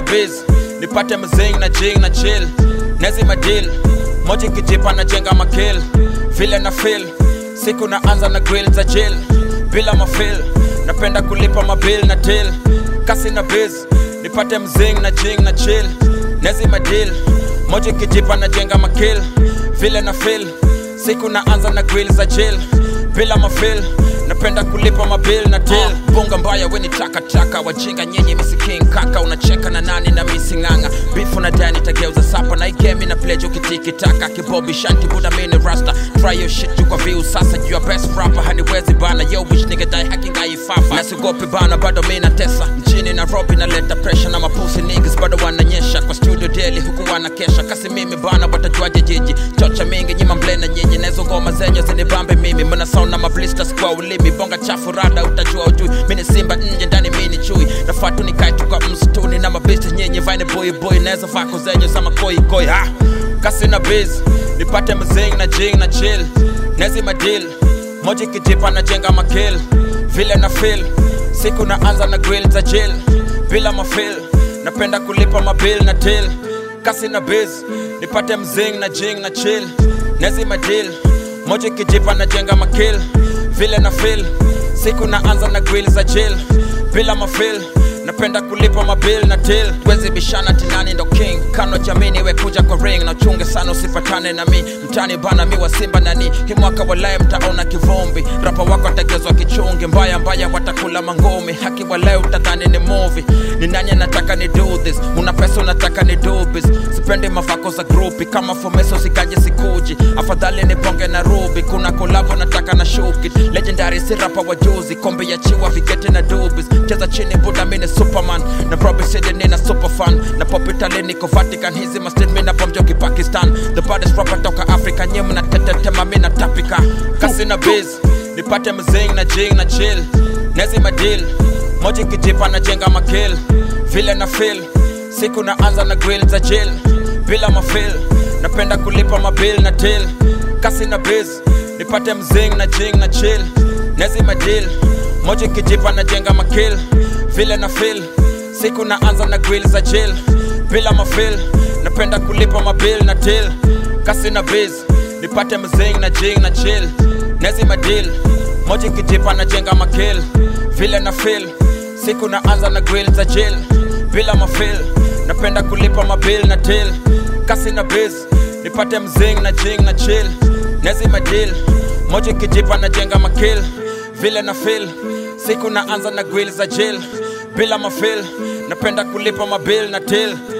biz nipate mzing na jing na chill nezi madil moja kijipa na jenga makil vile na feel siku naanza na grill za jail bila mafil napenda kulipa mabil na til kasi na biz nipate mzing na jing na chill nezi madil moja kijipa na jenga makil vile na feel siku naanza na grill za jail bila mafil napenda kulipa mabil na til uh, bunga mbaya weni takataka wajinga nyenye misiking kaka unacheka na nani na misinganga bifu na dani tageuza sapa na igemi na plejo ukitiki taka kibobi shanti buda mini rasta try your shit you kwa view sasa you are best rapper haniwezi bana yo wish nigga die hacking aifafa nasigopi bana bado mina tesa mjini Nairobi naleta pressure na mapusi niggas bado wananyesha kwa studio daily huku wanakesha kasi mimi bana watajuaje jiji chocha mingi nyima mble na nyinyi nezo ngoma zenye zinibambe mimi mna sound na mablisters kwa ulimi bonga chafu rada utajua ujui mini simba nje ndani mini chui nafatu nikae tu kwa msituni na mabisti nyenye vaine boy boy naweza vako zenye sama koi koi ha kasi na biz nipate mzing na jing na chill nezi madil moja kijipa na jenga makil vile na feel siku naanza na grill za jail bila mafil napenda kulipa mabil na til kasi na biz nipate mzing na jing na chill nezi madil moja kijipa na jenga makil vile na feel siku naanza na grill za jail bila mafil napenda kulipa mabil na til wezi bishana tinani ndo king kano jamini we kuja kwa ring na uchunge sana usipatane na mi mtani bana mi wa simba nani hi mwaka walaye mtaona kivumbi rapa wako atagezwa kichungi mbaya mbaya watakula mangumi haki walaye utadhani ni movie ni nani anataka ni do this una pesa unataka ni do biz sipendi mavako za grupi kama fomeso sikaje sikuji afadhali ni bonge na rubi kuna kolabo nataka na shuki legendary si rapa wa juzi kombe ya chiwa vigeti na dubis cheza chini buda mini superman na Robbie City nina superfan na pop Italy niko Vatican hizi mastin mina bomjoki Pakistan the baddest rapper toka Africa nye mna tetetema mina tapika kasi na biz nipate mzing na jing na chill nezi madil moja kijipa na jenga makil vile na feel siku naanza na grill za jail bila mafil napenda kulipa mabil na til kasi na biz nipate mzing na jing na chill nezi madil moja kijipa na jenga makil vile na feel siku naanza na grill za jail bila mafil napenda kulipa mabil na til kasi na biz nipate mzing na jing na chill nezi madil moja kijipa na jenga makil vile na feel siku naanza na grill za jail bila mafil napenda kulipa mabil na til kasi na biz nipate mzing na jing na chill nezi madil moja kijipa na jenga makil vile na feel siku naanza na grill za jail bila mafil napenda kulipa mabil na til